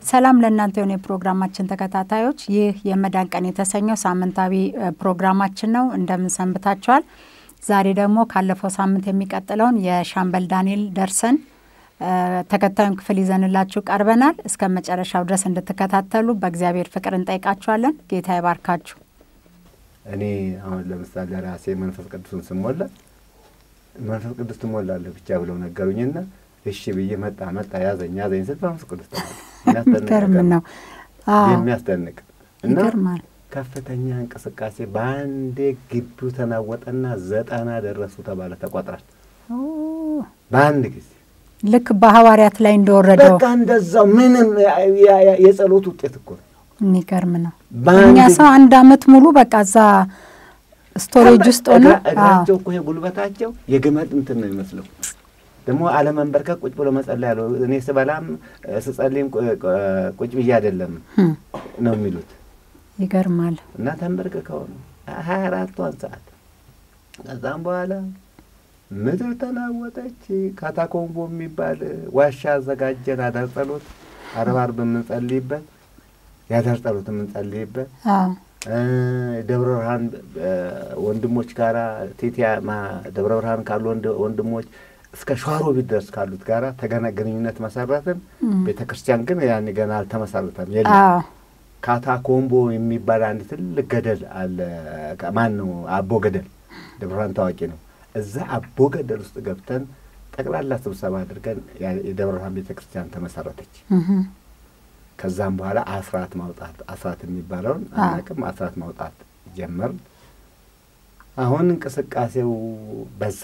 ሰላም ለእናንተ የሆነ የፕሮግራማችን ተከታታዮች፣ ይህ የመዳን ቀን የተሰኘው ሳምንታዊ ፕሮግራማችን ነው። እንደምን ሰንብታችኋል? ዛሬ ደግሞ ካለፈው ሳምንት የሚቀጥለውን የሻምበል ዳንኤል ደርሰን ተከታዩን ክፍል ይዘንላችሁ ቀርበናል። እስከ መጨረሻው ድረስ እንድትከታተሉ በእግዚአብሔር ፍቅር እንጠይቃችኋለን። ጌታ ይባርካችሁ። እኔ አሁን ለምሳሌ ራሴ መንፈስ ቅዱስን ስሞላ መንፈስ ቅዱስ ትሞላለህ ብቻ ብለው ነገሩኝና እሺ ብዬ መጣ መጣ ያዘኝ ያዘኝ ስል መንፈስ ቅዱስ የሚገርም ነው። የሚያስደንቅ እና ይገርማል። ከፍተኛ እንቅስቃሴ በአንዴ ግቢው ተናወጠና ዘጠና ደረሱ ተባለ ተቆጥራል። በአንድ ጊዜ ልክ በሐዋርያት ላይ እንደወረደው በቃ እንደዛው ምንም የጸሎት ውጤት እኮ ነው። የሚገርም ነው። በአንድ እኛ ሰው አንድ አመት ሙሉ በቃ እዛ ስቶሬጅ ውስጥ ሆነ እግራቸው እኮ ይሄ ጉልበታቸው የግመል እንትን ነው ይመስለው ደግሞ አለመንበርከክ ቁጭ ብሎ መጸለይ ያለው እኔ ስበላም ስጸልይም ቁጭ ብዬ አይደለም ነው የሚሉት ይገርማል። እና ተንበርክከው ነው ሀያ አራቷን ሰዓት ከዛም በኋላ ምድር ተናወጠች። ካታኮምቦ የሚባል ዋሻ አዘጋጀን። አዳር ጸሎት አርብ አርብ የምንጸልይበት የአዳር ጸሎት የምንጸልይበት ደብረ ብርሃን ወንድሞች ጋራ ቴቲያ ደብረ ብርሃን ካሉ ወንድሞች እስከ ሸዋሮቢት ድረስ ካሉት ጋራ ተገና ግንኙነት መሰረትን። ቤተ ክርስቲያን ግን ያኔ ገና አልተመሰረተም የለም። ካታኮምቦ የሚባል አንድ ትልቅ ገደል አለ። ማን ነው? አቦ ገደል ደብረ ብርሃን ታዋቂ ነው። እዛ አቦ ገደል ውስጥ ገብተን ጠቅላላ ስብሰባ አድርገን የደብረ ብርሃን ቤተ ክርስቲያን ተመሰረተች። ከዛም በኋላ አስራት ማውጣት አስራት የሚባለውን አናውቅም። አስራት ማውጣት ጀመርን። አሁን እንቅስቃሴው በዛ።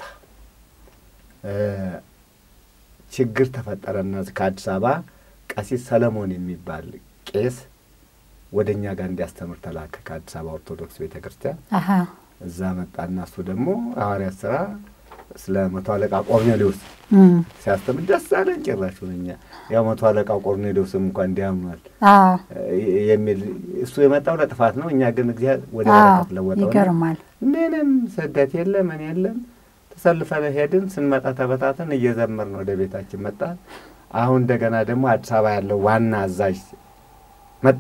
ችግር ተፈጠረና ከአዲስ አበባ ቀሲስ ሰለሞን የሚባል ቄስ ወደ እኛ ጋር እንዲያስተምር ተላከ ከአዲስ አበባ ኦርቶዶክስ ቤተ ክርስቲያን። እዛ መጣና እሱ ደግሞ ሐዋርያት ስራ ስለ መቶ አለቃ ቆርኔሌዎስ ሲያስተምር ደስ አለን። ጭራሹን እኛ ያው መቶ አለቃ ቆርኔሌዎስም እንኳን እንዲያምኗል የሚል እሱ የመጣው ለጥፋት ነው። እኛ ግን እግዚአብሔር ወደ በረከት ለወጠው። ይገርማል። ምንም ስደት የለ ምን የለም። ተሰልፈን ሄድን። ስንመጣ ተበታተን እየዘመርን ወደ ቤታችን መጣን። አሁን እንደገና ደግሞ አዲስ አበባ ያለው ዋና አዛዥ መጣ።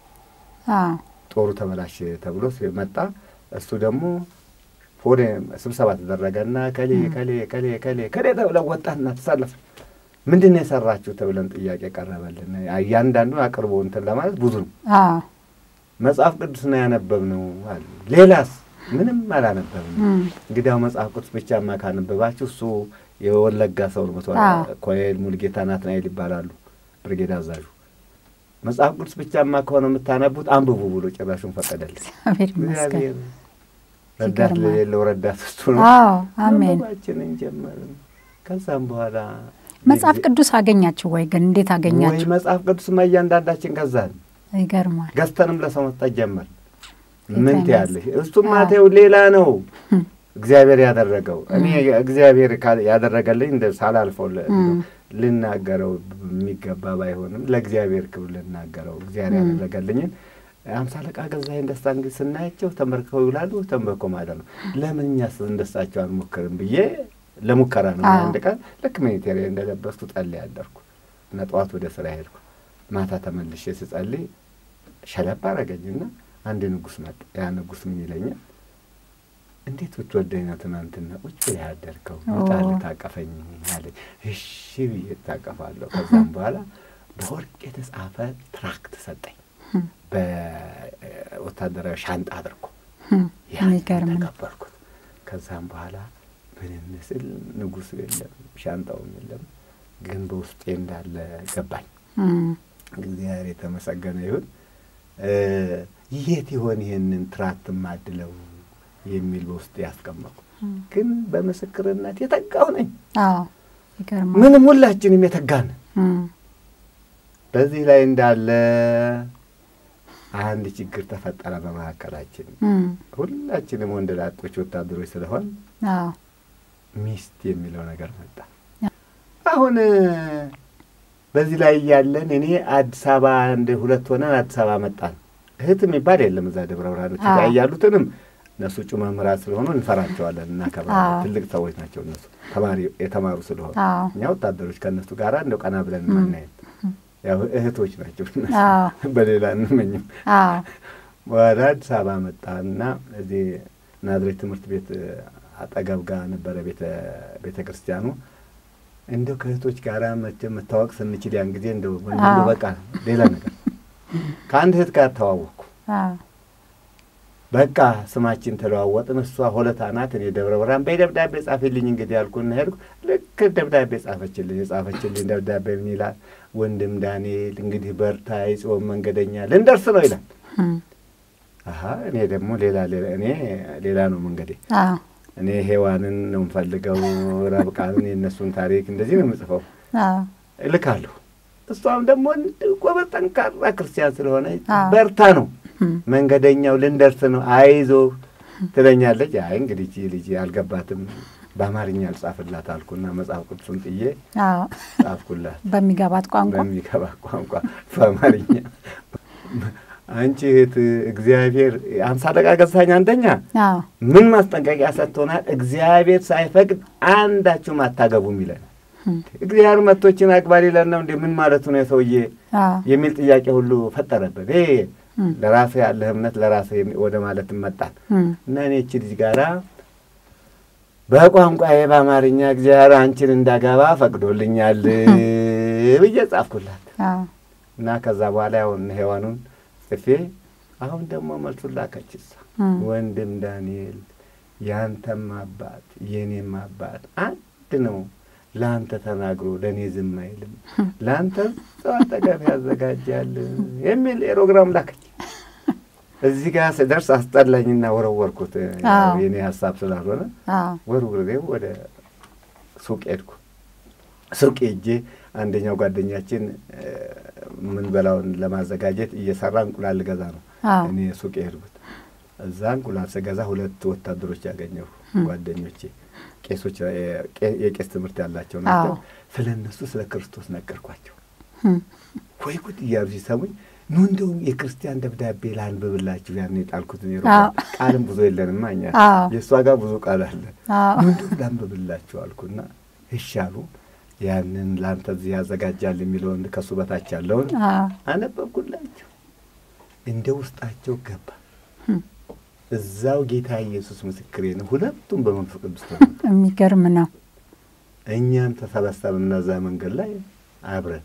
ጦሩ ተበላሽ ተብሎ መጣ። እሱ ደግሞ ወደ ስብሰባ ተደረገና ከሌ ከሌ ከሌ ከሌ ከሌ ተብለን ወጣና ተሳለፍ ምንድን ነው የሰራችሁ ተብለን ጥያቄ ቀረበልን። እያንዳንዱን አቅርቦ እንትን ለማለት ብዙ ነው። መጽሐፍ ቅዱስ ነው ያነበብነው አለ። ሌላስ ምንም አላነበብንም። እንግዲህ አሁን መጽሐፍ ቅዱስ ብቻማ ካነበባችሁ እሱ የወለጋ ሰው ነው። ኮሎኔል ሙልጌታ ናትናኤል ይባላሉ፣ ብርጌድ አዛዡ። መጽሐፍ ቅዱስ ብቻማ ከሆነ የምታነቡት አንብቡ ብሎ ጭራሹን ፈቀደልን። እግዚአብሔር ረዳት ለሌለው ረዳት እሱ ነው። አሜን። ባችንን ጀመርን። ከዛም በኋላ መጽሐፍ ቅዱስ አገኛችሁ ወይ? ግን እንዴት አገኛችሁ? ወይ መጽሐፍ ቅዱስማ እያንዳንዳችን ገዛን። ይገርማል። ገዝተንም ለሰው መስጠት ጀመር። ምን ትያለሽ? እሱማ ተይው ሌላ ነው እግዚአብሔር ያደረገው። እኔ እግዚአብሔር ያደረገልኝ እንደ ሳላልፈው ልናገረው የሚገባ ባይሆንም ለእግዚአብሔር ክብር ልናገረው እግዚአብሔር ያደረገልኝን አምሳ አለቃ ገዛኸኝ ደስታ እንግዲህ ስናያቸው ተንበርክከው ይውላሉ። ተንበርኮ ማለት ነው። ለምን እኛስ እንደሳቸው አንሞክርም ብዬ ለሙከራ ነው። አንድ ቀን ልክ ሚኒቴሪ እንደለበስኩ ጸልይ ያደርኩ እና ጠዋት ወደ ስራ ሄድኩ። ማታ ተመልሼ ስጸልይ ሸለባ አረገኝና አንድ ንጉሥ መጣ። ያ ንጉሥ ምን ይለኛል? እንዴት ብትወደኝ ነው ትናንትና ቁጭ ብለህ ያደርከው? ውጣ ልታቀፈኝ አለኝ። እሺ ብዬ እታቀፋለሁ። ከዛም በኋላ በወርቅ የተጻፈ ትራክት ሰጠኝ በወታደራዊ ሻንጣ አድርጎ ያን ተቀበልኩት። ከዛም በኋላ ብንን ስል ንጉሱ የለም ሻንጣውም የለም፣ ግን በውስጤ እንዳለ ገባኝ። እግዚአብሔር የተመሰገነ ይሁን። የት ይሆን ይሄንን ትራክት ማድለው የሚል በውስጤ ያስቀመጡ፣ ግን በምስክርነት የተጋው ነኝ። ምንም ሁላችንም የተጋን በዚህ ላይ እንዳለ አንድ ችግር ተፈጠረ በመካከላችን። ሁላችንም ወንድ ላጦች ወታደሮች ስለሆን ሚስት የሚለው ነገር መጣ። አሁን በዚህ ላይ እያለን እኔ አዲስ አበባ እንደ ሁለት ሆነን አዲስ አበባ መጣን። እህት የሚባል የለም እዛ ደብረ ብርሃኖች ጋር ያሉትንም እነሱ እጩ መምህራን ስለሆኑ እንፈራቸዋለን፣ እናከብራለን። ትልቅ ሰዎች ናቸው እነሱ ተማሪ የተማሩ ስለሆኑ እኛ ወታደሮች ከእነሱ ጋር እንደው ቀና ብለን ማናየት ያው እህቶች ናቸው። አዎ በሌላ እንመኝም። አዎ ወደ አዲስ አበባ መጣና እዚህ ናዝሬት ትምህርት ቤት አጠገብ ጋር ነበረ ቤተ ቤተ ክርስቲያኑ። እንደው ከእህቶች ጋር መቼም መታወቅ ስንችል ያን ጊዜ እንደው አዎ። በቃ ሌላ ነገር ከአንድ እህት ጋር ተዋወቅኩ። አዎ በቃ ስማችን ተለዋወጥን። እሷ ሆለታ ናት፣ እኔ ደብረ ብርሃን። በይ ደብዳቤ ጻፊልኝ እንግዲህ ያልኩና ሄድኩ። ልክ ደብዳቤ ጻፈችልኝ። የጻፈችልኝ ደብዳቤ ምን ይላል? ወንድም ዳንኤል እንግዲህ በርታ፣ የጽዮን መንገደኛ ልንደርስ ነው ይላል። እም፣ አሀ እኔ ደግሞ ሌላ ሌላ እኔ ሌላ ነው መንገዴ። አዎ እኔ ሔዋንን ነው የምፈልገው፣ ረብቃንን፣ የእነሱን ታሪክ እንደዚህ ነው የምጽፈው። አዎ እልካለሁ። እሷም ደግሞ እንዲሁ ጎበዝ ጠንካራ ክርስቲያን ስለሆነ አዎ። በርታ ነው እም፣ መንገደኛው ልንደርስ ነው አይዞ ትለኛለች። አይ እንግዲህ ይህቺ ልጅ አልገባትም በአማርኛ አልጻፍላት አልኩና መጽሐፍ ቅዱሱን ጥዬ አዎ ጻፍኩላት በሚገባት ቋንቋ በሚገባ ቋንቋ በአማርኛ። አንቺ እህት እግዚአብሔር አምሳ ደቂቃ ገዝታኝ አንደኛ አዎ ምን ማስጠንቀቂያ ሰጥቶናል? እግዚአብሔር ሳይፈቅድ አንዳችሁም አታገቡም ይለን። እም፣ እግዚአብሔር መቶችን አግባ ሊለን ነው እንዴ? ምን ማለቱ ነው የሰውዬ አዎ የሚል ጥያቄ ሁሉ ፈጠረበት። ይሄ እም፣ ለራስህ ያለህ እምነት ለራስህ የሚ- ወደ ማለት መጣን እም፣ እና እኔ እቺ ልጅ ጋራ በቋንቋዬ በአማርኛ እግዚአብሔር አንቺን እንዳገባ ፈቅዶልኛል ብዬ ጻፍኩላት አዎ እና ከዛ በኋላ ያውን ሔዋኑን ጽፌ አሁን ደግሞ መልሱን ላከች እሷ እም፣ ወንድም ዳንኤል ያንተም አባት የእኔም አባት አንድ ነው። ለአንተ ተናግሮ ለእኔ ዝም አይልም፣ ለአንተ ሰው አጠገብ ያዘጋጃል የሚል ኤሮግራም ላከች። እዚህ ጋር ስደርስ አስጠላኝና ወረወርኩት። ያው አዎ። የኔ ሀሳብ ስላልሆነ አዎ ወርውሬው ወደ ሱቅ ሄድኩ። ሱቅ ሄጄ አንደኛው ጓደኛችን እ፣ የምንበላውን ለማዘጋጀት እየሰራ እንቁላል ልገዛ ነው አዎ እኔ ሱቅ የሄድኩት። እዛ እንቁላል ስገዛ ሁለት ወታደሮች ያገኘሁ ጓደኞቼ፣ ቄሶች፣ ቄ- የቄስ ትምህርት ያላቸው ናቸው። አዎ። ስለ እነሱ ስለ ክርስቶስ ነገርኳቸው። እም፣ ወይ ጉድ እያሉ ሲሰሙኝ ኑ እንደውም የክርስቲያን ደብዳቤ ላንብብላችሁ ያን የጣልኩትን ኔሮ አዎ። ቃልም ብዙ የለንማ እኛ አዎ የእሷ ጋር ብዙ ቃል አለ። አዎ ኑ እንደውም ላንብብላችሁ አልኩና እሺ አሉ። ያንን ለአንተ እዚህ ያዘጋጃል የሚለውን ከእሱ በታች ያለውን አዎ አነበብኩላቸው። እንደ ውስጣቸው ገባ። እም፣ እዛው ጌታ ኢየሱስ ምስክሬ ነው። ሁለቱም በመንፈስ ቅዱስ ተሞሉ። የሚገርም ነው። እኛም ተሰበሰብን እዛ መንገድ ላይ አብረን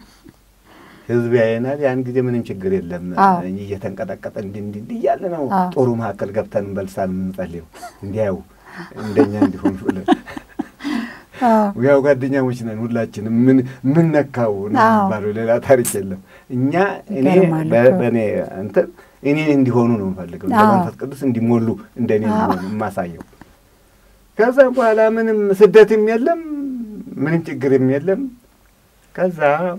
ህዝብ ያየናል። ያን ጊዜ ምንም ችግር የለም። አዎ። እየተንቀጠቀጠ እንዲህ እንዲህ እንዲህ እያለ ነው አዎ። ጦሩ መካከል ገብተን እንበልሳን የምንጸልየው እንዲያዩ እንደኛ እንዲሆኑ ብለን አዎ ያው ጓደኛሞች ነን ሁላችንም። ምን ምን ነካው ነው አዎ። የሚባለው ሌላ ታሪክ የለም። እኛ እኔ ይገርማል በ- እኮ። በእኔ እንትን እኔን እንዲሆኑ ነው የምፈልገው እንደ አዎ። መንፈስ ቅዱስ እንዲሞሉ እንደ እኔ አዎ። እንዲሆኑ የማሳየው። ከዛም በኋላ ምንም ስደትም የለም ምንም ችግርም የለም። ከዛ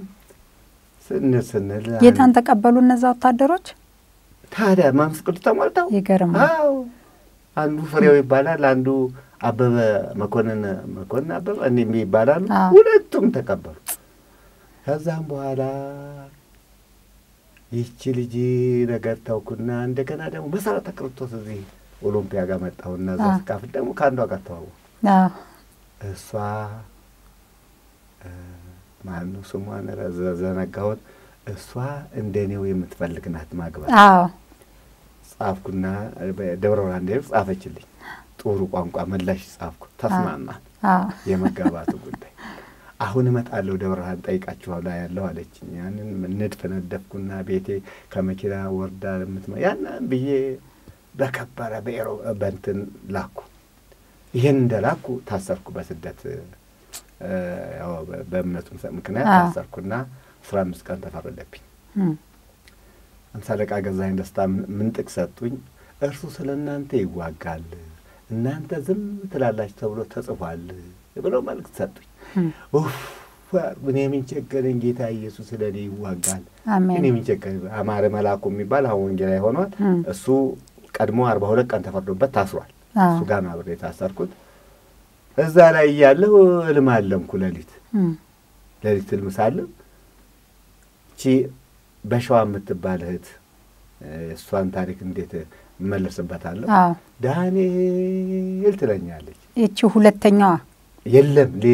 ስንል ስንል ጌታን ተቀበሉ እነዛ ወታደሮች። ታዲያ መንፈስ ቅዱስ ተሞልተው ይገርማል። አዎ አንዱ ፍሬው ይባላል፣ አንዱ አበበ መኮንን መኮንን አበበ እንዲህ ይባላሉ። አዎ። ሁለቱም ተቀበሉ። ከዛም በኋላ ይቺ ልጅ ነገር ተውኩና እንደገና ደግሞ መሰረተ ክርስቶስ እዚህ ኦሎምፒያ ጋር መጣሁና እዛ አዎ። ስካፍል ደግሞ ከአንዷ ጋር ተዋወቅሁ። አዎ እሷ ማነው ስሟን ረዘ- ዘነጋሁት። እሷ እንደኔው የምትፈልግ ናት ማግባት አዎ ጻፍኩና ደብረ ብርሃን እንደሄድኩ ጻፈችልኝ። ጥሩ ቋንቋ መላሽ ጻፍኩ። ተስማማን አዎ የመጋባቱ ጉዳይ። አሁን እመጣለሁ ደብረ ብርሃን ጠይቃችኋል ያለው አለችኝ። ያንን ንድፍ ነደፍኩና ቤቴ ከመኪና ወርዳ የምትመ ያንን ብዬ በከበረ በኤሮ በንትን ላኩ። ይህን እንደ ላኩ ታሰርኩ በስደት እ፣ ያው በ- በእምነቱ ምክንያት አዎ። ታሰርኩና አስራ አምስት ቀን ተፈረደብኝ። እም፣ አምሳ አለቃ ገዛኸኝ ደስታ ምንጥቅ ሰጡኝ። እርሱ ስለ እናንተ ይዋጋል፣ እናንተ ዝም ትላላችሁ ተብሎ ተጽፏል ብለው መልእክት ሰጡኝ። እም፣ ኡፍ እኔ ምን ቸገረኝ፣ ጌታ ኢየሱስ ስለ እኔ ይዋጋል። እኔ አሜን። ምን ቸገረኝ። አማረ መላኩ የሚባል አሁን ወንጌላዊ ሆኗል። እም፣ እሱ ቀድሞ አርባ ሁለት ቀን ተፈርዶበት ታስሯል። አዎ እሱ ጋር ነው አብሬ የታሰርኩት። እዛ ላይ እያለሁ እልም አለምኩ። ሌሊት እም፣ ሌሊት እልም ሳለም እቺ በሸዋ የምትባል እህት እ፣ እሷን ታሪክ እንዴት እመለስበታለሁ? አዎ ዳንኤል ትለኛለች። ይቺ ሁለተኛዋ የለም ሌላዋ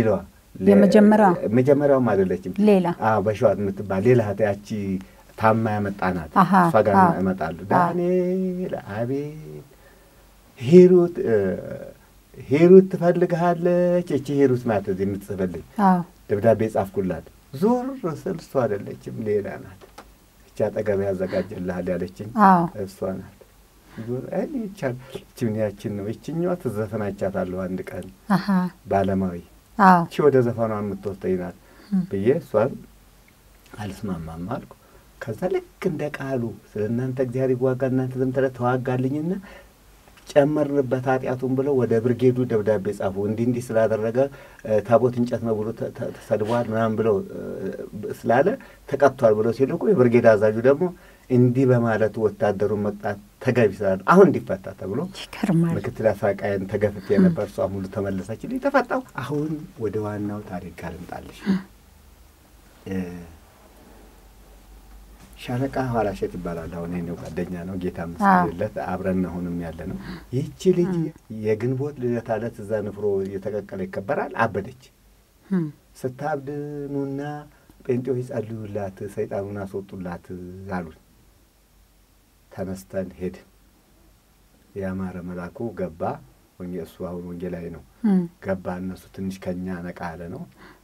የመጀመሪያው መጀመሪያውም አይደለችም። ሌላ አዎ በሸዋት የምትባል ሌላ እህት ያቺ ታማ ያመጣናት አሃ፣ እሷ ጋር አዎ። እመጣለሁ። ዳንኤል አቤት ሂሩት እ፣ ሂሩት ትፈልግሃለች። እቺ ሂሩት ናት እዚህ የምትጽፍልኝ አዎ ደብዳቤ ጻፍኩላት። ዞር ስል እሷ አይደለችም ሌላ ናት። እቺ አጠገብ ያዘጋጀልሃል ያለችኝ አዎ እሷ ናት። ዞር እኔ ይቻል እችን ያችን ነው ይችኛዋ ትዘፈናቻታለሁ አንድ ቀን አሀ ባለማዊ አዎ እቺ ወደ ዘፈኗ የምትወስደኝ ናት እም፣ ብዬ እሷን አልስማማም አልኩ። ከዛ ልክ እንደ ቃሉ ስለ እናንተ እግዚአብሔር ይዋጋ እናንተ ዝም ትለ ተዋጋልኝና ጨመርንበት ኃጢአቱን ብለው ወደ ብርጌዱ ደብዳቤ ጻፉ። እንዲህ እንዲህ ስላደረገ እ፣ ታቦት እንጨት ነው ብሎ ተ- ተ- ተሰድቧል ምናምን ብለው እ፣ ስላለ ተቀጥቷል ብለው ሲልኩ የብርጌድ አዛዡ ደግሞ እንዲህ በማለቱ ወታደሩን መቅጣት ተገቢ ስላለ አሁን እንዲፈታ ተብሎ ይገርማል። ምክትል አሳቃየን ተገፍቼ ነበር። እሷ ሙሉ ተመለሰችልኝ፣ ተፈታው። አሁን ወደ ዋናው ታሪክ ጋር ልምጣልሽ። እ፣ ሻለቃ ኋላሸት ይባላል። አሁን ይሄ ጓደኛ ነው፣ ጌታ መስለት አብረን አሁንም ያለ ነው። ይህቺ ልጅ የግንቦት ልደት ዕለት እዛ ንፍሮ እየተቀቀለ ይከበራል። አበደች። እም፣ ስታብድ ኑና ጴንጤዎች ጸልዩላት፣ ሰይጣኑን አስወጡላት አሉን። ተነስተን ሄድን። የአማረ መልአኩ ገባ። ወንጌ- እሱ አሁን ወንጌላዊ ነው። እም፣ ገባ። እነሱ ትንሽ ከኛ ነቃ ያለ ነው።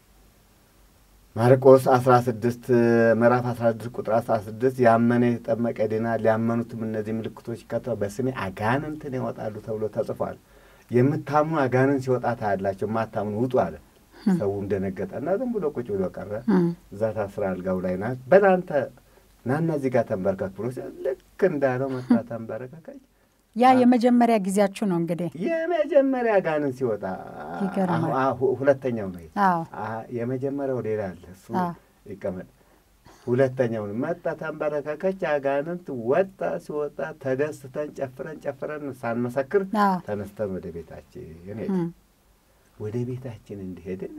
ማርቆስ አስራ ስድስት ምዕራፍ አስራ ስድስት ቁጥር አስራ ስድስት ያመነ የተጠመቀ ይድናል፣ ያመኑትም እነዚህ ምልክቶች ይከተሉ በስሜ አጋንንትን ያወጣሉ ተብሎ ተጽፏል። የምታምኑ አጋንንት ሲወጣ ታያላቸው፣ የማታምኑ ውጡ አለ። ሰውም ደነገጠና ዝም ብሎ ቁጭ ብሎ ቀረ። እም፣ እዛ ታስራ አልጋው ላይ ናት። በላንተ ናና እዚህ ጋር ተንበርከክ ብሎ ሲል ልክ እንዳለው መጣ ተንበረከከች። ያ የመጀመሪያ ጊዜያችሁ ነው እንግዲህ። የመጀመሪያ ጋንን ሲወጣ ይገርማል። አሁ- አሁ- ሁለተኛው ነው ይሄ። አዎ አ- የመጀመሪያው ሌላ አለ፣ እሱ አዎ። ይቀመጥ። ሁለተኛውን መጣ ተንበረከከች፣ አጋንንት ወጣ። ሲወጣ ተደስተን ጨፍረን ጨፍረን ሳንመሰክር አዎ ተነስተን ወደ ቤታችን ሄድን። እም፣ ወደ ቤታችን እንደሄድን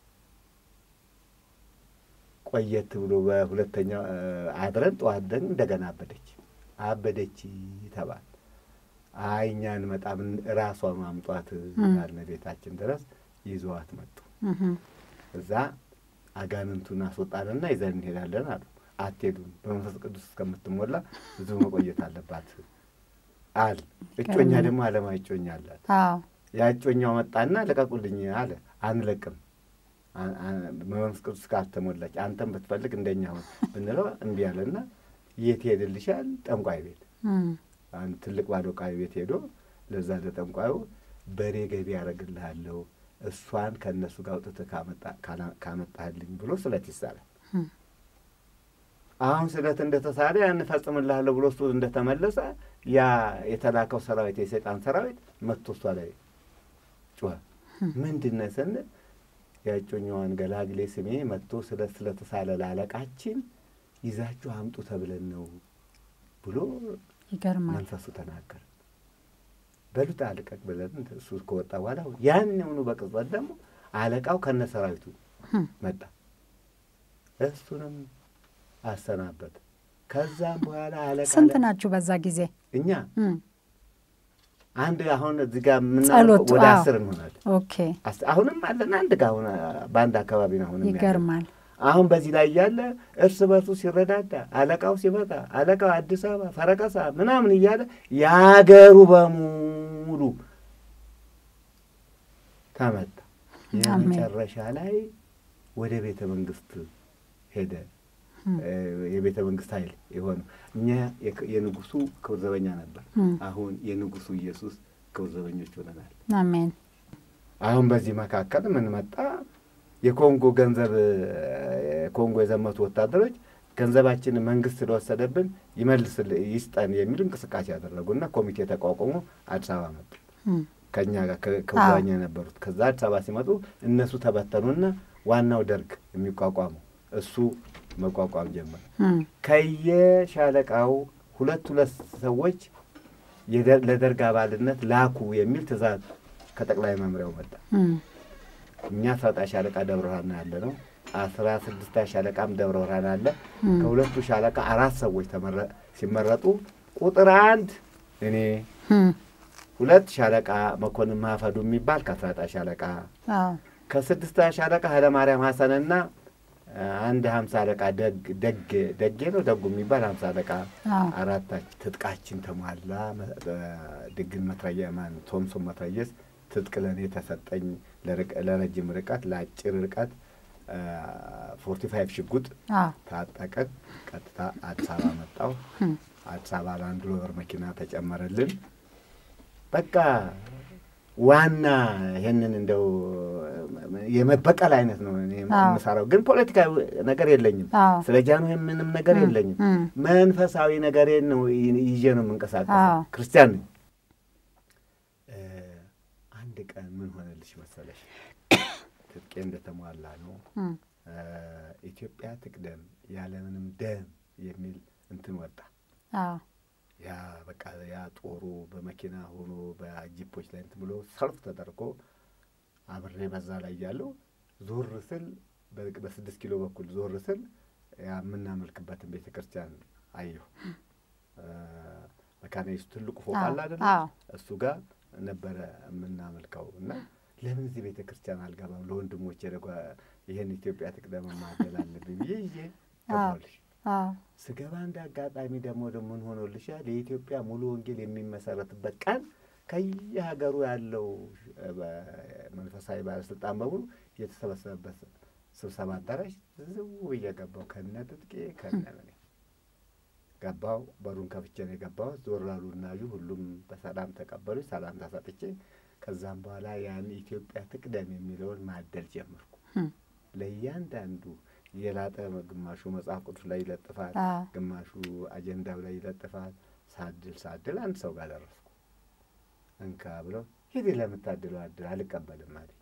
ቆየት ብሎ በሁለተኛው እ፣ አድረን ጠዋት ደን እንደገና አበደች አበደች ተባል። አይ እኛ እንመጣም ራሷ ማምጧት ያልነ ቤታችን ድረስ ይዘዋት መጡ። እም፣ እዛ አጋንንቱን አስወጣንና ይዘን እንሄዳለን አሉ። አትሄዱም፣ በመንፈስ ቅዱስ እስከምትሞላ ብዙ መቆየት አለባት አል እጮኛ ደግሞ አለማ እጮኛ አላት። አዎ ያጮኛው መጣና ልቀቁልኝ አለ። አንለቅም አ- አ- በመንፈስ ቅዱስ ካልተሞላች አንተም ብትፈልግ እንደኛ ሁን ብንለው እምቢ አለና የት ሄድልሻል? ጠንቋይ ቤት። እም፣ አንድ ትልቅ ባዶ ዕቃ ቤት ሄዶ ለዛ ለጠንቋዩ በሬ ገቢ ያደርግልሃለሁ እሷን ከእነሱ ጋር አውጥተህ ካመጣ- ካላ- ካመጣህልኝ ብሎ ስለት ይሳላል። እም፣ አሁን ስለት እንደተሳለ ያን እፈጽምልሃለሁ ብሎ እሱ እንደተመለሰ ያ የተላከው ሰራዊት የሰይጣን ሰራዊት መጥቶ እሷ ላይ ጮኸ። ምንድን ነህ ስንል ያጮኛዋን ገላግሌ ስሜ መጥቶ ስለት ስለተሳለ ላለቃችን ይዛችሁ አምጡ ተብለን ነው ብሎ ይገርማል። መንፈሱ ተናገረ። በሉት አልቀቅ ብለን እሱ ከወጣ በኋላ ያንኑ በቅጽበት ደግሞ አለቃው ከነ ሰራዊቱ እም፣ መጣ። እሱንም አሰናበት። ከዛም በኋላ አለቃ ስንት ናችሁ በዛ ጊዜ? እኛ እም፣ አንድ አሁን እዚህ ጋር ጸሎቱ፣ የምናደርገው ወደ አዎ። አስር እንሆናለን። ኦኬ አስ- አሁንም አለን አንድ ጋር አሁን በአንድ አካባቢ ነው አሁንም ያለን። ይገርማል። አሁን በዚህ ላይ እያለ እርስ በርሱ ሲረዳዳ አለቃው ሲመጣ አለቃው አዲስ አበባ ፈረቀሳ ምናምን እያለ የአገሩ በሙሉ ተመታ። አሜን። የመጨረሻ ላይ ወደ ቤተ መንግስት ሄደ። እም፣ እ፣ የቤተ መንግስት ኃይል የሆነው እኛ የክ- የንጉሱ ክብር ዘበኛ ነበር። እም፣ አሁን የንጉሱ ኢየሱስ ክብር ዘበኞች ሆነናል። አሜን። አሁን በዚህ መካከል ምን መጣ? የኮንጎ ገንዘብ ኮንጎ የዘመቱ ወታደሮች ገንዘባችንን መንግስት ስለወሰደብን ይመልስል ይስጠን የሚል እንቅስቃሴ ያደረጉና ኮሚቴ ተቋቁሞ አዲስ አበባ መጡ። እም፣ ከእኛ ጋር ከውዛኛ የነበሩት ከዛ አዲስ አበባ ሲመጡ እነሱ ተበተኑና ዋናው ደርግ የሚቋቋመው እሱ መቋቋም ጀመረ። እም፣ ከየሻለቃው ሁለት ሁለት ሰዎች የደ- ለደርግ አባልነት ላኩ የሚል ትእዛዝ ከጠቅላይ መምሪያው መጣ። እም፣ እኛ አስራጣ ሻለቃ ደብረ ብርሃን ያለ ነው። አስራ ስድስታ ሻለቃም ደብረ ብርሃን አለ። እም፣ ከሁለቱ ሻለቃ አራት ሰዎች ተመረ- ሲመረጡ ቁጥር አንድ እኔ፣ እም፣ ሁለት ሻለቃ መኮንን ማፈዱ የሚባል ከአስራጣ ሻለቃ፣ አዎ ከስድስት ሻለቃ ኃይለማርያም ሀሰንና አንድ ሀምሳ አለቃ ደግ ደግ ደጌ ነው ደጉ የሚባል ሀምሳ አለቃ አዎ አራታችን ትጥቃችን ተሟላ። መ- ድግን መትረየ ማን ቶምሶን መትረየስ ትጥቅ ለእኔ ተሰጠኝ። ለርቅ- ለረጅም ርቀት ለአጭር ርቀት ፎርቲ ፋይቭ ሽጉጥ አዎ ታጠቅን። ቀጥታ አዲስ አበባ መጣሁ። እም፣ አዲስ አበባ ላንድ ሮቨር መኪና ተጨመረልን። በቃ ዋና ይህንን እንደው የመበቀል አይነት ነው እኔ አዎ። የምሰራው፣ ግን ፖለቲካዊ ነገር የለኝም። አዎ ስለ ጃኑ ምንም ነገር የለኝም። እም፣ መንፈሳዊ ነገሬን ነው ይ- ይዤ ነው የምንቀሳቀሰው። አዎ። ክርስቲያን ነኝ። እ፣ አንድ ቀን ምን ሆነልሽ መሰለሽ? ትጥቄ እንደተሟላ ነው እም፣ እ፣ ኢትዮጵያ ትቅደም ያለምንም ደም የሚል እንትን ወጣ። አዎ ያ በቃ ያ ጦሩ በመኪና ሆኖ በጂፖች ላይ እንትን ብሎ ሰልፍ ተደርጎ አብሬ በዛ ላይ ያለው ዞር ስል በ- በስድስት ኪሎ በኩል ዞር ስል ያ የምናመልክበትን ቤተ ክርስቲያን አየሁ። እ፣ መካነ ኢየሱስ ትልቁ ፎቅ አለ አይደለ? አዎ እሱ ጋር ነበረ የምናመልከው እና ለምን እዚህ ቤተ ክርስቲያን አልገባም? ለወንድሞቼ ደጓ ይህን ኢትዮጵያ ትቅደም ማደል አለብኝ ብዬ ይዤ ገባሁልሽ። አዎ ስገባ እንደ አጋጣሚ ደግሞ ደግሞ ምን ሆኖልሻል? የኢትዮጵያ ሙሉ ወንጌል የሚመሰረትበት ቀን ከየሀገሩ ያለው እ፣ በ- መንፈሳዊ ባለስልጣን በሙሉ የተሰበሰበበት ስብሰባ አዳራሽ ዝው ብዬ ገባሁ። ከነ ትጥቄ ከነ ምኔ ገባሁ። በሩን ከፍቼ ነው የገባሁት። ዞር አሉ እናዩ። ሁሉም በሰላም ተቀበሉ። ሰላም ተሰጥቼ ከዛም በኋላ ያን ኢትዮጵያ ትቅደም የሚለውን ማደል ጀመርኩ። እም፣ ለእያንዳንዱ የላጠ ግማሹ መጽሐፍ ቅዱስ ላይ ይለጥፋል፣ አዎ ግማሹ አጀንዳው ላይ ይለጥፋል። ሳድል ሳድል አንድ ሰው ጋር ደረስኩ። እንካ ብለው ሂድ ለምታድለው አድል አልቀበልም አለኝ።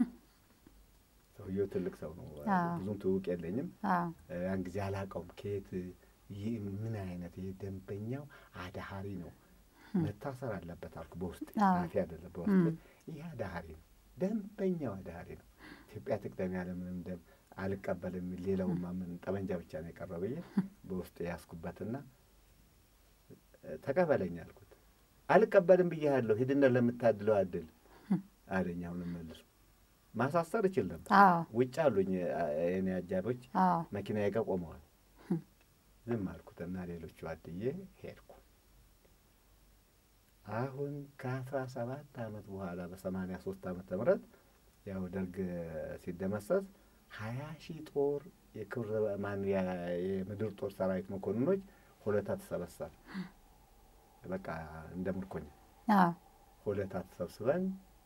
ሰውየው ትልቅ ሰው ነው፣ አዎ። ብዙም ትውቅ የለኝም። አዎ ያን ጊዜ አላውቀውም ከየት ይህ ምን አይነት ይህ ደንበኛው አዳሃሪ ነው መታሰር አለበት አልኩ። በውስጥ አዎ። ጻፊ አይደለም በውስጥ ይህ አዳሃሪ ነው፣ ደንበኛው አዳሃሪ ነው። ኢትዮጵያ ትቅደም ያለ ምንም ደም አልቀበልም የሚል ሌላውማ ምን ጠመንጃ ብቻ ነው የቀረው ብዬ በውስጥ ያስኩበትና ተቀበለኝ አልኩት። አልቀበልም ብያለሁ፣ ሂድና ለምታድለው አድል አለኝ። አሁንም መልሱ ማሳሰር እችል ነበር። አዎ ውጭ አሉኝ የኔ አጃቢዎች አዎ መኪናዬ ጋር ቆመዋል። ዝም አልኩትና ሌሎቹ አድዬ ሄድኩ። አሁን ከአስራ ሰባት ዓመት በኋላ በሰማንያ ሶስት ዓመተ ምህረት ያው ደርግ ሲደመሰስ ሀያ ሺህ ጦር የክብረ ማን የምድር ጦር ሰራዊት መኮንኖች ሆለታ ተሰበሰብ በቃ እንደ ምርኮኛ አዎ ሆለታ ተሰብስበን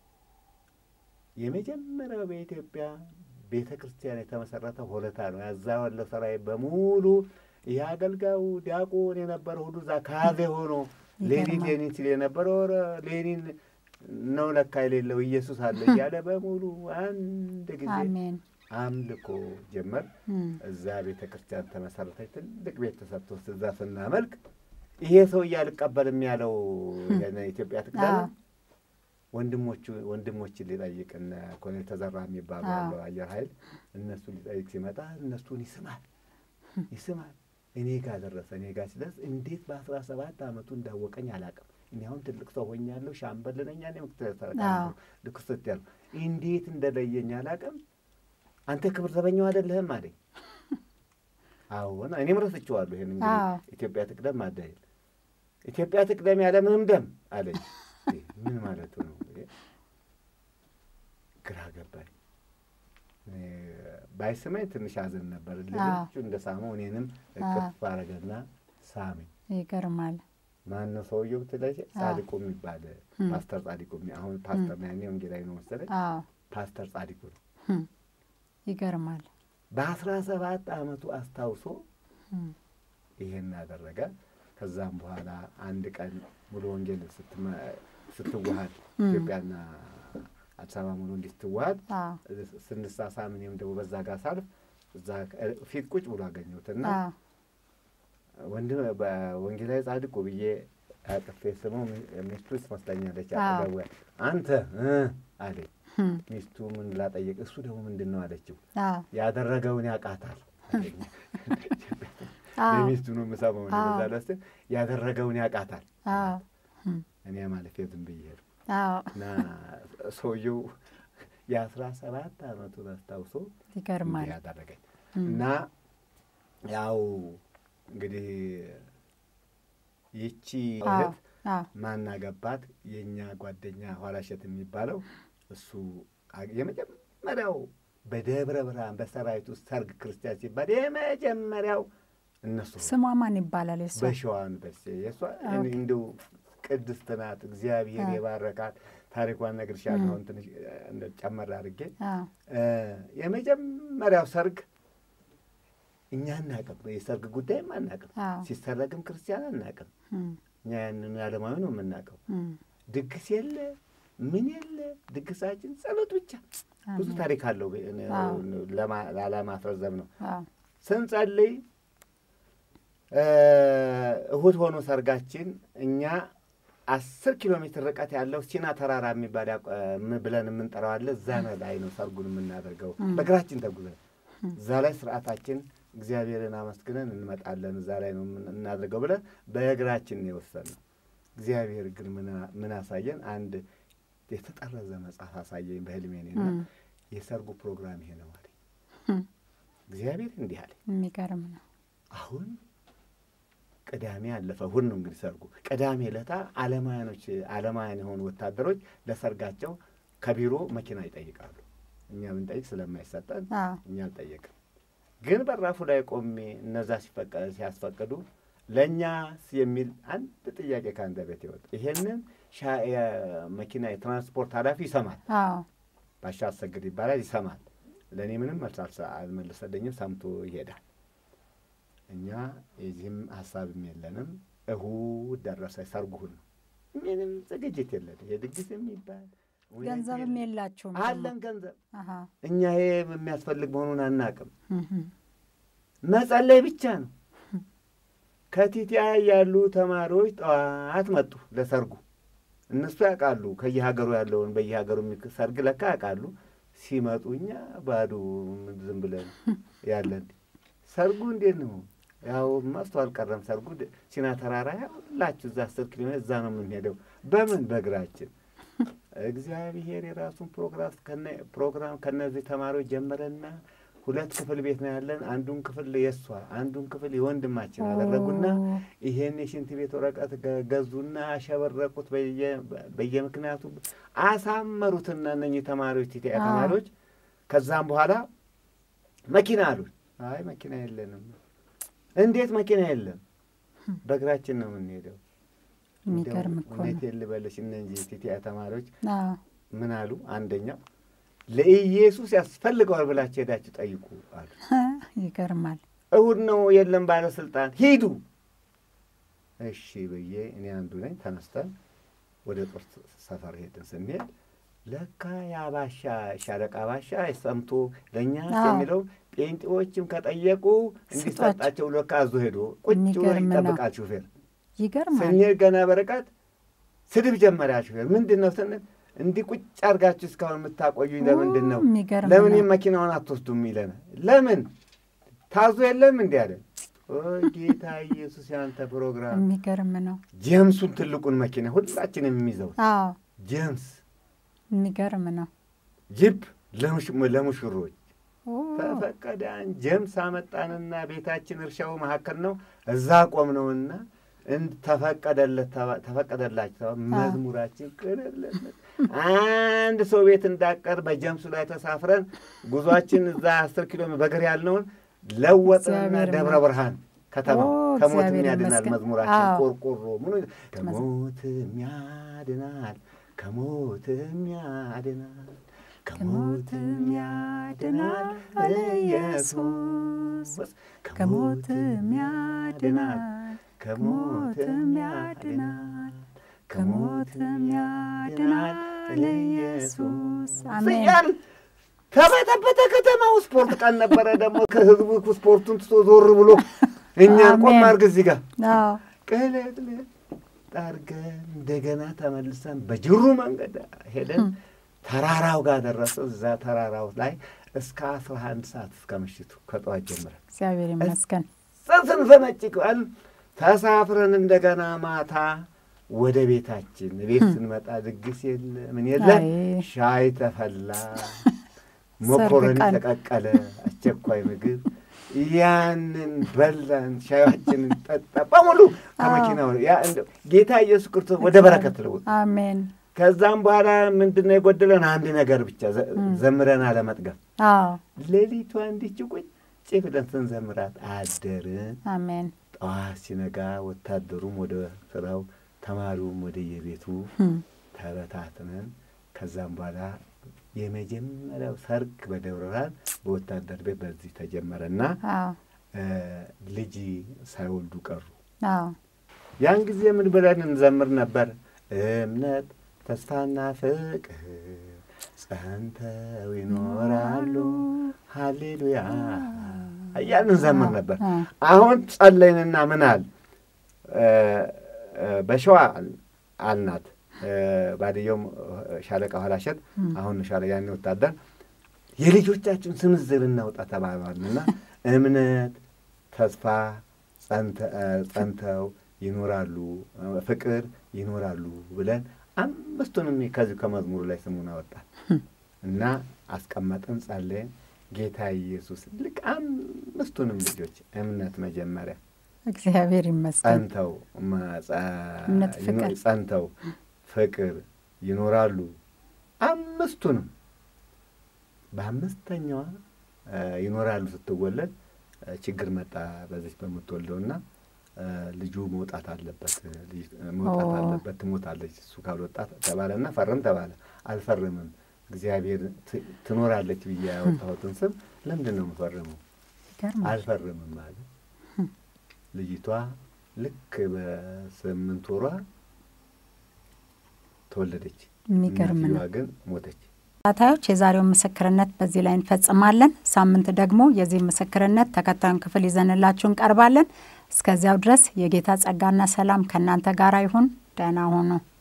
የመጀመሪያው በኢትዮጵያ ቤተ ክርስቲያን የተመሰረተ ሆለታ ነው። ያዛ ያለው ሰራዊት በሙሉ ይህ አገልጋዩ ዲያቆን የነበረው ሁሉ እዛ ካዜ ሆኖ ሌኒን ይገርማል። ሌኒን ሲል የነበረው ኧረ ሌኒን ነው ለካ የሌለው ኢየሱስ አለ እያለ በሙሉ አንድ ጊዜ አሜን አምልኮ ጀመር። እም፣ እዛ ቤተ ክርስቲያን ተመሰረተች። ትልቅ ቤት ተሰጥቶ እዛ ስናመልክ ይሄ ሰውዬ አልቀበልም ያለው ኢትዮጵያ ትቅደም አዎ ወንድሞቹ ወንድሞችን ሊጠይቅ እነ ኮሎኔል ተዘራ የሚባሉ አዎ። ያለው አየር ኃይል እነሱን ሊጠይቅ ሲመጣ እነሱን ይስማል ይስማል። እኔ ጋር ደረሰ። እኔ ጋር ሲደርስ እንዴት በአስራ ሰባት አመቱ እንዳወቀኝ አላውቅም። እኔ አሁን ትልቅ ሰው ሆኛለሁ፣ ሻምበል ነኝ። እኔ ምክትል ሰረቃ አዎ። ልክስት ያሉ እንዴት እንደለየኝ አላውቅም። አንተ ክብር ዘበኛው አይደለህም አለኝ። አዎን እኔም ረስቼዋለሁ። ይሄን እንግዲህ አዎ። ኢትዮጵያ ትቅደም ማደል ኢትዮጵያ ትቅደም ያለ ምንም ደም አለኝ። ይህ ምን ማለቱ ነው? ይሄ ግራ ገባኝ። እኔ ባይስመኝ ትንሽ አዘን ነበር። ልጆቹ እንደ ሳመው እኔንም እቅፍ አረገና ሳመኝ። ይገርማል። ማን ነው ሰውየው ብትለኝ፣ ጻድቁ የሚባል ፓስተር ጻድቁ የሚ- አሁን ፓስተር ነው፣ ያኔ ወንጌላዊ ነው መሰለኝ። አዎ ፓስተር ጻድቁ ነው። እም፣ ይገርማል። በአስራ ሰባት አመቱ አስታውሶ እም፣ ይሄን አደረገ። ከዛም በኋላ አንድ ቀን ሙሉ ወንጌል ስትመ- ስትዋሃድ ኢትዮጵያና አዲስ አበባ ሙሉ እንዲህ ስትዋሃድ አዎ ስንሳሳም እኔም ደግሞ በዛ ጋር ሳልፍ እዛ ፊት ቁጭ ብሎ አገኘሁትና አዎ ወንድ በወንጌላዊ ጻድቁ ብዬ አቅፌ ስመው ሚስቱ ትመስለኛለች። አዎ። አጠገቡ አንተ እ አለኝ። እም፣ ሚስቱ ምን ላጠየቅ እሱ ደግሞ ምንድን ነው አለችው። አዎ ያደረገውን ያውቃታል አለኝ። አዎ የሚስቱ ነው የምሰማው እኔ በዛ አዎ። ለስ ያደረገውን ያውቃታል። አዎ እም፣ እኔ ማለፌ ዝም ብዬ ሄድኩ አዎ እና ሰውየው የአስራ ሰባት አመቱን አስታውሶ ይገርማል። እንዲህ ያደረገኝ እና ያው እንግዲህ ይቺ አዎ እህት አዎ ማናገባት የእኛ ጓደኛ ኋላሸት የሚባለው እሱ አ- የመጀመሪያው በደብረ ብርሃን በሰራዊት ውስጥ ሰርግ ክርስቲያን ሲባል የመጀመሪያው እነሱ ስሟ ማን ይባላል? የሷ በሸዋን በሴ የእሷ እኔ እንደው ቅድስት ናት። እግዚአብሔር አዎ። የባረካት ታሪኳን እነግርሻለሁ። አሁን ትንሽ እንደ ጨመር አድርጌ አዎ እ የመጀመሪያው ሰርግ እኛ አናቅም። የሰርግ ጉዳይም አናቅም። አዎ ሲሰረግም ክርስቲያን አናቅም። እም፣ እኛ ያንን ዓለማዊ ነው የምናውቀው። እም፣ ድግስ የለ ምን የለ፣ ድግሳችን ጸሎት ብቻ። ብዙ አሜን። ታሪክ አለው። አዎ። ለማ- ላለማስረዘም ነው። አዎ ስንጸልይ እ እሁድ ሆኖ ሰርጋችን እኛ አስር ኪሎ ሜትር ርቀት ያለው ሲና ተራራ የሚባል ያቆ- ም- ብለን የምንጠራው አለ። እዛ ነው ላይ ነው ሰርጉን የምናደርገው እም። በእግራችን ተጉዘን እዛ ላይ ስርዓታችን እግዚአብሔርን አመስግነን እንመጣለን። እዛ ላይ ነው የምን- እናደርገው ብለን በእግራችን ነው የወሰንነው። እግዚአብሔር ግን ምን- ምን አሳየን? አንድ የተጠረዘ መጽሐፍ አሳየኝ በህልሜ እኔና እም፣ የሰርጉ ፕሮግራም ይሄ ነው አለኝ። እም፣ እግዚአብሔር እንዲህ አለኝ። የሚገርም ነው። አሁን ቅዳሜ አለፈ። እሑድ ነው እንግዲህ ሰርጉ። ቅዳሜ ዕለታ አለማያኖች አለማያን የሆኑ ወታደሮች ለሰርጋቸው ከቢሮ መኪና ይጠይቃሉ። እኛ ብንጠይቅ ስለማይሰጠን አዎ እኛ አልጠየቅም። ግን በራፉ ላይ ቆሜ እነዛ ሲፈቀ- ሲያስፈቅዱ ለእኛስ የሚል አንድ ጥያቄ ከአንተ ቤት ይወጣ። ይሄንን ሻ- የመኪና የትራንስፖርት ኃላፊ ይሰማል። አዎ ባሻ አሰግድ ይባላል። ይሰማል። ለእኔ ምንም መልስ አልሰ- አልመለሰልኝም። ሰምቶ ይሄዳል። እኛ የዚህም ሀሳብም የለንም። እሁድ ደረሰ። ሰርጉ እሑድ ነው። ምንም ዝግጅት የለን። የድግስ የሚባል እውነት ገንዘብም የለም። የላችሁም አለን ገንዘብ አሀ እኛ ይሄ የሚያስፈልግ መሆኑን አናቅም። እም፣ መጸለይ ብቻ ነው። ከቲቲአይ ያሉ ተማሪዎች ጠዋት መጡ ለሰርጉ። እነሱ ያውቃሉ ከየሀገሩ ያለውን በየሀገሩ የሚክ- ሰርግ ለካ ያውቃሉ። ሲመጡ እኛ ባዶ ዝም ብለን ያለን ሰርጉ እንዴት ነው? ያው መስቶ አልቀረም ሰርጉ ድ- ሲና ተራራ ያላችሁ እዛ አስር ኪሎ ሜትር እዛ ነው የምንሄደው። በምን በእግራችን። እግዚአብሔር የራሱን ፕሮግራም ከነ- ፕሮግራም ከነዚህ ተማሪዎች ጀመረና ሁለት ክፍል ቤት ነው ያለን። አንዱን ክፍል የእሷ አንዱን ክፍል የወንድማችን አደረጉና ኦ፣ ይሄን የሽንት ቤት ወረቀት ገ- ገዙና አሸበረቁት። በየ- በየምክንያቱ አሳመሩትና እነኚህ ተማሪዎች ቲቲአይ አዎ። ተማሪዎች ከዛም በኋላ መኪና አሉን። አይ መኪና የለንም። እንዴት መኪና የለም? በእግራችን ነው የምንሄደው። የሚገርም እንደው እኮ ነው። እውነቴን ልበልሽ እነዚህ ቲቲአይ ተማሪዎች አዎ ምን አሉ? አንደኛው ለኢየሱስ ያስፈልገዋል ብላችሁ ሄዳችሁ ጠይቁ አሉ። ይገርማል። እሁድ ነው የለም ባለስልጣን ሂዱ። እሺ ብዬ እኔ አንዱ ነኝ። ተነስተን ወደ ጦር ሰፈር ሄድን። ስንሄድ ለካ ያ ባሻ ሻለቃ ባሻ ሰምቶ ለእኛ አዎ። የሚለው ጴንጤዎችም ከጠየቁ እንዲሰጣቸው ለካ አዞ ሄዶ ቁጭ ብሎ የሚገርም ነው። ይጠብቃል ሹፌር። ይገርማል። ስንሄድ ገና በርቀት ስድብ ጀመሪያ ሹፌር ምንድን ነው ስንል እንዲህ ቁጭ አድርጋችሁ እስካሁን የምታቆዩኝ ለምንድን ነው? የሚገርም ለምን ነው። ይህን መኪናውን አትወስዱም ይለናል። ለምን ታዞ የለም እንዲህ አለን። ኦ ጌታ ኢየሱስ ያንተ ፕሮግራም። የሚገርም ነው። ጄምሱን ትልቁን መኪና ሁላችንም የሚይዘው አዎ ጄምስ የሚገርም ነው። ጂፕ ለሙሽ- ለሙሽሮች ኦ፣ ተፈቀዳን። ጄምስ አመጣንና ቤታችን እርሻው መካከል ነው። እዛ ቆምነውና እንድ ተፈቀደለት ተባ- ተፈቀደላቸው ተባ- መዝሙራችን ቅንለት አንድ ሰው ቤት እንዳቀር በጀምሱ ላይ ተሳፍረን ጉዟችን እዛ አስር ኪሎ ሜትር በእግር ያልነውን ለወጥንና እግዚአብሔር ደብረ ይመስገን። ብርሃን ከተማ ኦ፣ ከሞትም እግዚአብሔር ያድናል ይመስገን። መዝሙራችን አዎ። ቆርቆሮ ምኑ ከሞትም ያድናል ከሞትም ያድናል ከሞትም ያድናል ኢየሱስ ከሞትም ያድናል ከሞትም ያድናል ከሞትም ያድናል ኢየሱስ አሜን። ስያል ተበጠበጠ ከተማው። ስፖርት ቀን ነበረ ደግሞ ከህዝቡ ስፖርቱን ትቶ ዞር ብሎ እኛን ቆም አሜን። አድርግ እዚህ ጋር አዎ ቅልጥልጥ አድርገን እንደገና ተመልሰን በጅሩ መንገድ ሄደን ተራራው ጋር ደረሰ። እዛ ተራራው ላይ እስከ አስራ አንድ ሰዓት እስከ ምሽቱ ከጠዋት ጀምረን እግዚአብሔር ይመስገን። ስንፈነጭቀን ተሳፍረን እንደገና ማታ ወደ ቤታችን ቤት ስንመጣ ድግስ የለ ምን የለ፣ ሻይ ተፈላ፣ መኮረኒ ተቀቀለ፣ አስቸኳይ ምግብ ያንን በላን፣ ሻያችንን ጠጣ በሙሉ ከመኪናው ጌታ ኢየሱስ ክርስቶስ ወደ በረከት ለውጥ። አሜን። ከዛም በኋላ ምንድን ነው የጎደለን? አንድ ነገር ብቻ ዘምረን አለመጥገብ። ሌሊቷ እንዲች ቁጭ ብለን ስንዘምራት አደርን። አሜን። ጠዋት ሲነጋ ወታደሩም ወደ ስራው፣ ተማሪውም ወደ የቤቱ ተበታትነን ከዛም በኋላ የመጀመሪያው ሰርግ በደብረ ብርሃን በወታደር ቤት በዚህ ተጀመረና ልጅ ሳይወልዱ ቀሩ። ያን ጊዜ ምን ብለን እንዘምር ነበር? እምነት ተስፋና ፍቅር ጸንተው ይኖራሉ፣ ሀሌሉያ እያልን እንዘምር ነበር። አሁን ጸለይንና ምናል በሸዋ አልናት ባድየውም ሻለቃ ኋላሸት አሁን ሻለ ያኔ ወታደር የልጆቻችን ስም ዝርዝር እናውጣ ተባባልና እምነት ተስፋ ጸንተው ይኖራሉ ፍቅር ይኖራሉ ብለን አምስቱንም ከዚሁ ከመዝሙሩ ላይ ስሙን አወጣል እና አስቀመጥን፣ ጸለይን። ጌታ ኢየሱስ ልክ አምስቱንም ልጆች እምነት መጀመሪያ እግዚአብሔር ይመስገን ጸንተው እምነት ፍቅር ጸንተው ፍቅር ይኖራሉ። አምስቱንም በአምስተኛዋ ይኖራሉ ስትወለድ ችግር መጣ በዚች በምትወልደውና ልጁ መውጣት አለበት መውጣት አለበት ትሞታለች እሱ ካልወጣ ተባለና ፈርም ተባለ። አልፈርምም እግዚአብሔር ትኖራለች ብዬ ያወጣሁትን ስም ለምንድን ነው የምፈርመው? አልፈርምም አለ። ልጅቷ ልክ በስምንት ወሯ ተወለደች። የሚገርም ነው። ግን ሞተች። ተከታታዮች የዛሬውን ምስክርነት በዚህ ላይ እንፈጽማለን። ሳምንት ደግሞ የዚህ ምስክርነት ተከታዩን ክፍል ይዘንላችሁ እንቀርባለን። እስከዚያው ድረስ የጌታ ጸጋና ሰላም ከእናንተ ጋር ይሁን። ደህና ሁኑ።